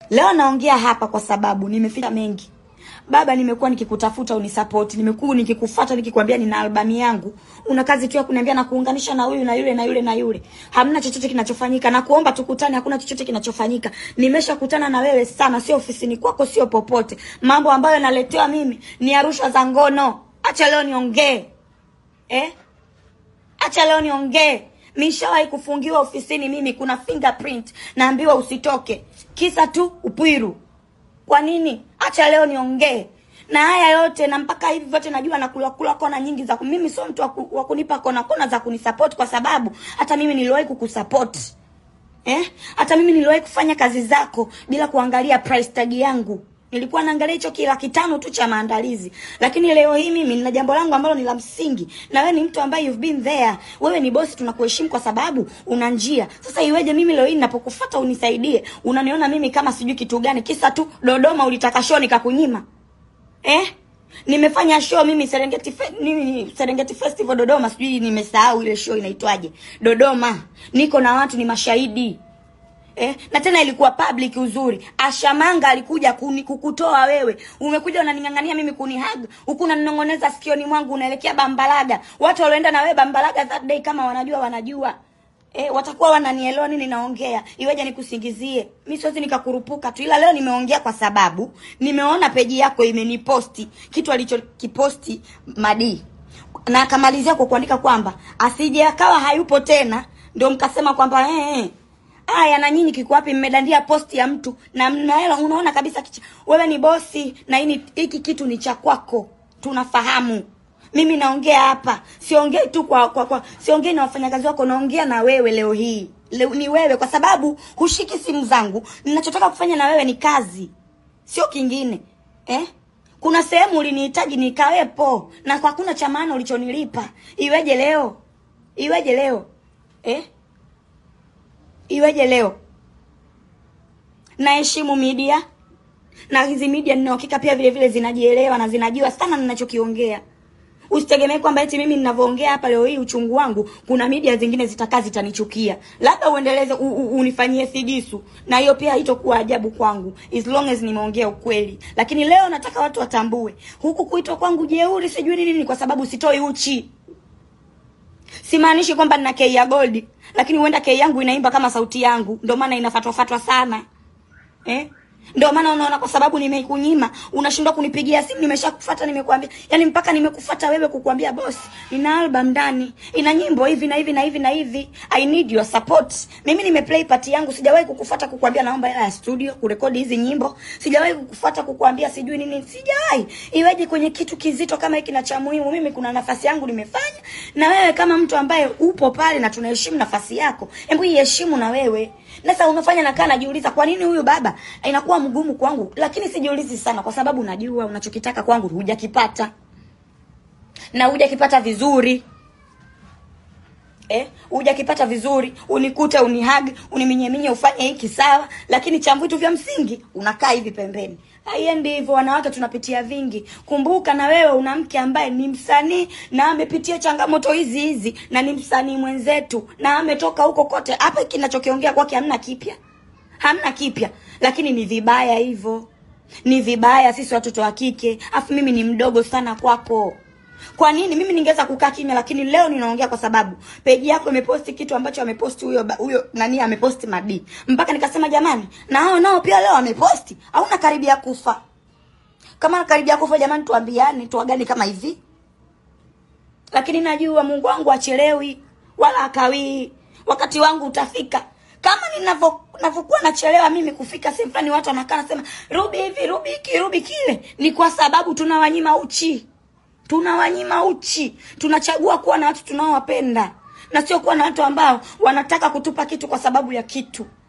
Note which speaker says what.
Speaker 1: Leo naongea hapa kwa sababu nimefika mengi. Baba, nimekuwa nikikutafuta unisapoti, nimekuwa nikikufuata nikikwambia nina albamu yangu. Una kazi tu ya kuniambia na kuunganisha na huyu na yule na yule na yule. Hamna chochote kinachofanyika na kuomba tukutane, hakuna chochote kinachofanyika. Nimeshakutana na wewe sana, sio ofisini kwako, sio popote. Mambo ambayo naletewa mimi ni Arusha za ngono. Acha leo niongee. Eh? Acha leo niongee. Nishawahi kufungiwa ofisini mimi, kuna fingerprint, naambiwa usitoke, kisa tu upwiru. Kwa nini? Acha leo niongee na haya yote, na mpaka hivi vyote najua nakula kula kona nyingi za ku- mimi sio mtu wa ku- wa kunipa kona kona za kunisupport, kwa sababu hata mimi niliwahi kukusupport eh? Hata mimi niliwahi kufanya kazi zako bila kuangalia price tag yangu. Nilikuwa naangalia hicho kila kitano tu cha maandalizi, lakini leo hii mimi nina jambo langu ambalo ni la msingi, na wewe ni mtu ambaye you've been there. Wewe ni bosi, tunakuheshimu kwa sababu una njia. Sasa iweje mimi leo hii ninapokufuata unisaidie, unaniona mimi kama sijui kitu gani, kisa tu Dodoma ulitaka show nikakunyima eh? Nimefanya show mimi Serengeti fe, nini Serengeti Festival Dodoma, sijui nimesahau ile show inaitwaje. Dodoma. Niko na watu ni mashahidi. Eh, na tena ilikuwa public uzuri. Ashamanga alikuja kuni, kukutoa wewe. Umekuja unaning'ang'ania mimi kunihag, huku unaninong'oneza sikioni mwangu unaelekea Bambalaga. Watu walioenda na wewe Bambalaga that day kama wanajua wanajua. Eh, watakuwa wananielewa nini naongea. Iweje nikusingizie? Mimi siwezi nikakurupuka tu. Ila leo nimeongea kwa sababu nimeona peji yako imeniposti kitu alichokiposti Madi. Na akamalizia kwa kuandika kwamba asije akawa hayupo tena ndio mkasema kwamba eh eh Aya na nyinyi kiko wapi? Mmedandia posti ya mtu na mnaela, unaona kabisa kicha. Wewe ni bosi na hii hiki kitu ni cha kwako, tunafahamu. Mimi naongea hapa, siongei tu kwa, kwa, kwa siongei na wafanyakazi wako, naongea na wewe leo hii. Leo, ni wewe kwa sababu hushiki simu zangu. Ninachotaka kufanya na wewe ni kazi, sio kingine eh? Kuna sehemu ulinihitaji nikawepo, na kwa hakuna cha maana ulichonilipa. Iweje leo? Iweje leo eh? Iweje leo? Naheshimu media na hizi media nina uhakika pia vile vile zinajielewa na zinajua sana ninachokiongea. Usitegemee kwamba eti mimi ninavyoongea hapa leo hii uchungu wangu, kuna media zingine zitakaa zitanichukia. Labda uendeleze u, u, unifanyie figisu, na hiyo pia haitokuwa ajabu kwangu as long as nimeongea ukweli. Lakini leo nataka watu watambue, huku kuitwa kwangu jeuri sijui nini ni kwa sababu sitoi uchi. Simaanishi kwamba nina kei ya gold, lakini huenda kei yangu inaimba kama sauti yangu, ndio maana inafatwa fatwa sana eh? Ndio maana unaona, kwa sababu nimekunyima, unashindwa kunipigia simu. Nimeshakufuata, nimekuambia, yani mpaka nimekufuata wewe kukuambia boss, nina album ndani, ina nyimbo hivi na hivi na hivi na hivi, I need your support. Mimi nimeplay part yangu, sijawahi kukufuata kukuambia naomba hela ya studio kurekodi hizi nyimbo, sijawahi kukufuata kukuambia sijui nini, sijawahi. Iweje kwenye kitu kizito kama hiki na cha muhimu, mimi kuna nafasi yangu nimefanya, na wewe kama mtu ambaye upo pale na tunaheshimu nafasi yako, hebu iheshimu na wewe. Na Sasa unafanya nakaa najiuliza kwa nini huyu baba inakuwa mgumu kwangu, lakini sijiulizi sana, kwa sababu najua unachokitaka kwangu hujakipata na hujakipata vizuri eh, hujakipata vizuri, unikute unihag uniminyeminye ufanye hiki sawa, lakini cha vitu vya msingi unakaa hivi pembeni. Haiendi hivyo, wanawake tunapitia vingi. Kumbuka na wewe una mke ambaye ni msanii na amepitia changamoto hizi hizi, na ni msanii mwenzetu na ametoka huko kote. Hapa kinachokiongea kwake hamna kipya, hamna kipya, lakini ni vibaya hivyo, ni vibaya. Sisi watoto wa kike, afu mimi ni mdogo sana kwako. Kwa nini mimi ningeweza kukaa kimya, lakini leo ninaongea kwa sababu peji yako imeposti kitu ambacho ameposti huyo ba- huyo nani, ameposti Madi, mpaka nikasema jamani, na hao nao pia leo wameposti. Hauna karibia kufa. Kama karibia kufa, jamani, tuambiane, tuagane kama hivi. Lakini najua Mungu wangu achelewi wala akawii, wakati wangu utafika. Kama ninavyo navyokuwa nachelewa mimi kufika sehemu fulani, watu wanakaa nasema Ruby hivi, Ruby hiki, Ruby kile, ni kwa sababu tunawanyima uchi tunawanyima uchi. Tunachagua kuwa na watu tunaowapenda na sio kuwa na watu ambao wanataka kutupa kitu kwa sababu ya kitu.